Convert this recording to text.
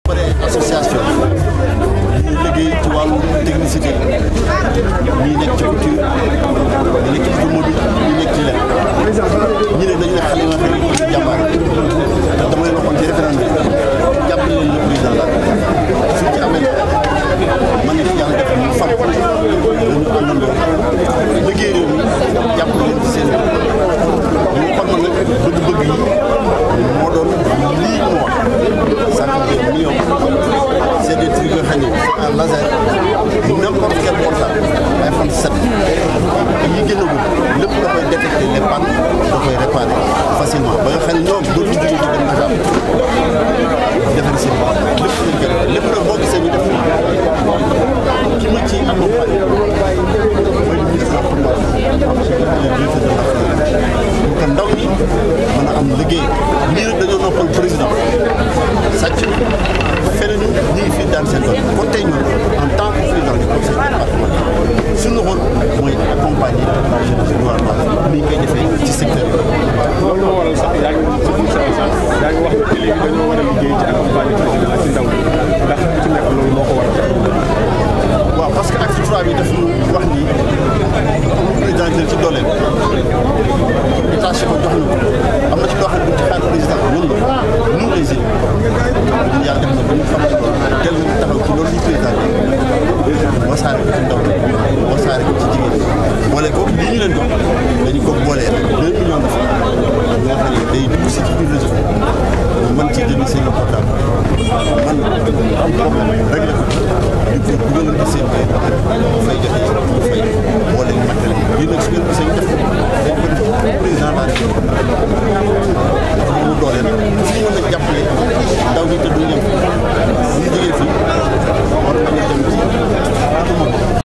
bare association ñi liggéey ci wàllu technicité ñi nekk ci couture ñi nekk ci automobile ñi nekk ci lenn ñi ne dañu ne xale yi nga xam ne dañuy jàmbaar te dama leen waxoon ci référendum bi jàppale leen le président la suñ ci amee man nit yàlla def ñu fam dañu àndandoo liggéey réew mi jàppale leen ci seen ñu xam na nag bëgg-bëgg yi moo doon lii mu wax cinquante millions c'est des trucs yoo xam ne en laser n'importe quel portable iPhone 7 yi gën a gudd lépp da koy détecter les pannes da koy réparer facilement ba nga xam ne ñoom dootuñu jógee di dem Dakar defar seen bopp lépp lañ gën lépp nag boo gisee ñu def ki ma ci accompagné mooy ministre pour que ndaw ñi mën a am liggéey ñii nag dañoo noppal président sàcc feneen ñu ngi fii daan seen doole kon tey ñun en tant que président du conseil départemental suñu rôle mooy accompagner la jeunesse rurale ni ñu koy defee ci secteur bi. loolu moo waral sax yaa ngi ci biir sax yaa ngi wax ne léegi dañoo war a liggéey ci accompagner président ak ci ndaw ñi ndax ku ci nekk loolu moo ko waral. waaw parce que acte trois bi daf ñu wax ni président jël ci dooleem détaché ko jox na ko am na ci loo xam ne bu ci xaar président ñun la nous les élus ñun yàlla def na ba ñu xam ci loolu tel ñu taxaw ci loolu li président bi wasaare ko ci ndaw ñi wasaare ko ci jigéen ñi boole ko lii ñu leen jox dañu ko boolee deux millions de francs yoo xam ne day dugg si ci biir réseau bi mën ci jënd seen portable man am problème réglé ko ñu ko dugalal seen kay bu fay jotee ñu fay boole ñu matériel lii nag su ngeen gisee ñu def ko dañ ko def président laa def dafa mu dooleel fu ñu mën a jàppale ndaw ñi te duñ yem